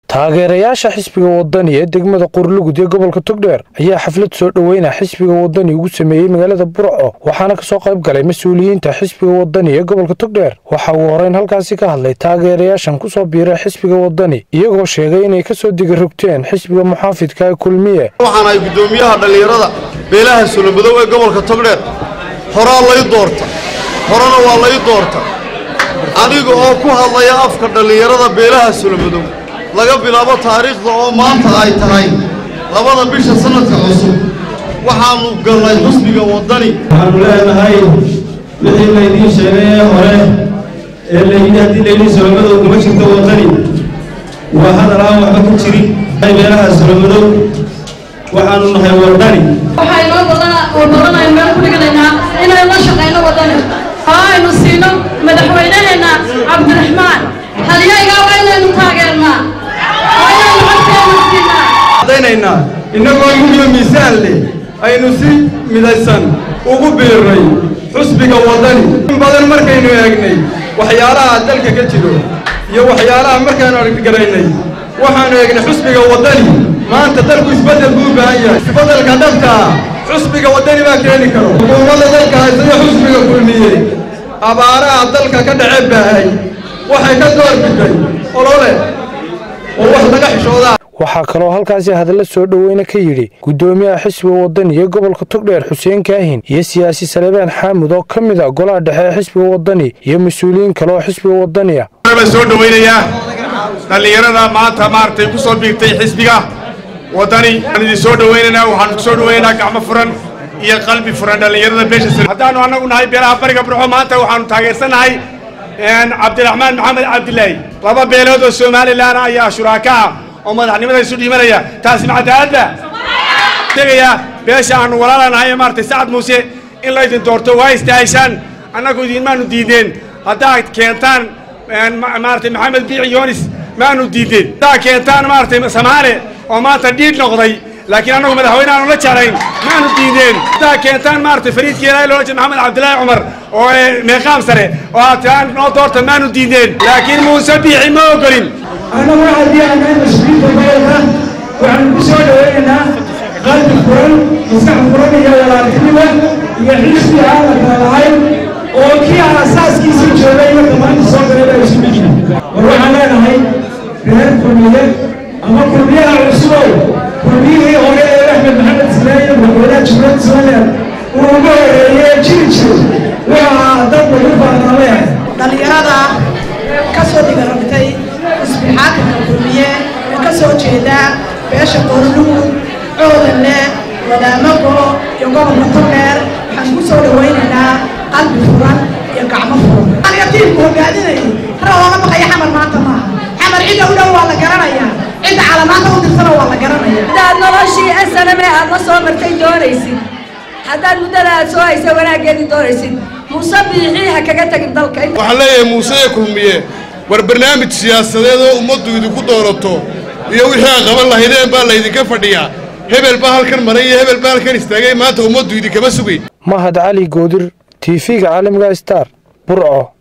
taageerayaasha xisbiga wadani ee degmada qurlugud ee gobolka togdheer ayaa xaflad soo dhoweyna xisbiga wadani ugu sameeyey magaalada burco waxaana kasoo qayb galay mas-uuliyiinta xisbiga wadani ee gobolka togdheer waxa uu horeyn halkaasi ka hadlay taageerayaashan kusoo biiray xisbiga wadani iyagoo sheegay inay kasoo digarogteen xisbiga muxaafidka ee kulmiye waxaan ahay guddoomiyaha dhallinyarada beelaha solomadow ee gobolka togdheer horaa lay doorta horena waa lay doorta aniga oo ku hadlaya afka dhallinyarada beelaha solomadow laga bilaabo taariikhda oo maanta ay tahay labada bisha sannadka cusub waxaannu galnay xusbiga waddani waxaanu leenahay wixii laydiin sheegay ee hore ee layidhi haddii layidhi solomadow kuma jirto waddani waa hadal aan waxba ku jirin beelaha solomadow waxaanu nahay waddani waxaa inoo badanaynu meel ku dhiganaynaa inaynu la shaqayno waddani oo aynu siino madaxweynaheenna cabdiraxmaan halyaygaa waa inaynu taageernaa waa inaynu codkeenu siinaa cadaynaynaa innagoo yuliyo miisaan leh aynu si midaysan ugu biirnay xusbiga waddani in badan markaynu eegnay waxyaalaha dalka ka jiro iyo waxyaalaha markaanu argagaraynay waxaanu eegnay xusbiga waddani maanta dalku isbeddel buu u baahan yahay isbeddelka dhabta ah xusbiga waddani baa keeni karo xukuumadda dalka haysada xusbiga kulmiyey abaaraha dalka ka dhace baahay waxay ka door biday olole oo wax laga xishoodaa waxaa kaloo halkaasi hadalla soo dhoweyna ka yidhi guddoomiyaha xisbiga wadani ee gobolka togdheer xuseen kaahin iyo siyaasi salebaan xaamud oo ka mid a golaha dhexe ee xisbiga wadani iyo mas-uuliyiin kale oo xisbiga wadaniya baan soo dhowaynayaa dhallinyarada maanta maaragtay ku soo biirtay xisbiga waddani waan idin soo dhowaynaynaa waxaanu ku soo dhowaynaynaa gacmo furan iyo qalbi furan dhallinyarada beesha sare haddaanu annagu nahay beelaha bariga burxo maanta waxaanu taageersannahay cabdiraxmaan maxamed cabdilaahi laba beelood oo somalilan ayaa shuraaka ah oo madaxnimada isu dhiimanaya taasi ma cadaaladba tegayaa beesha aanu walaalanahay maaragtay sacad muuse in laydin doorto waa istaahishaan annagu idinmaanu diideen haddaad keentaan maaragtay maxamed biici yoonis maanu diideen haddaad keentaan maaragtay samaale oo maanta dhiidh noqday laakiin annagu madaxweyne aanu la jeclayn maanu diideen haddaad keentaan maaragtay fariidkii ilaahay loola jeeda maxamed cabdilaahi cumar oo meeqaam sare oo aad tiraan noo doorta maanu diideen laakiin muuse biixi ma ogolin annagu haddii aanay mas-uuliyiinta gobolka waxaanu ku soo dhowaynaynaa qalbi furan maskax furan iyo walaaltinimo iyo xisbi aan la kala lahayn oo kii aasaaskiisii joogay marka maanta soo galay baa isu mid yihin war waxaan leenahay reer kulmiye ama kulmiyaha cusubow kulmiyihii hore ee axmed maxamed silaayo madaxweynaha jumhuuriyadda somaliland uu ugu horeeyey jiri jiray waxaa dad lagu baarnaameen dhallinyarada ka soo digarabtay xisbi xaakimka kulmiye ee ka soo jeeda beesha qoorlugu coodanle wadaamago iyo gobolka togdheer waxaan ku soo dhowaynaynaa qalbi furan iyo gacmo furan aniga tiimku hogaadinayay hara looga baqaya xamar maanta maaha xamar cidda u dhow waa la garanayaa cidda calamaanta u dirsana waa la garanaya haddaad noloshii snm aad la soo martay doonaysid haddaad muddada aad soo haysa wanaaggeedii doonaysid muuse biixii ha kaga tegin dalka waxaan leeyahay muuse ee kulmiye war barnaamij siyaasadeed oo ummaddu idinku doorato iyo wixii aad qaban lahaydeen baa laydinka fadhiyaa hebel baa halkan maray iyo hebel baa halkan istaagay maanta ummaddu idinkama sugay mahad cali goodir tv-ga caalamiga star burco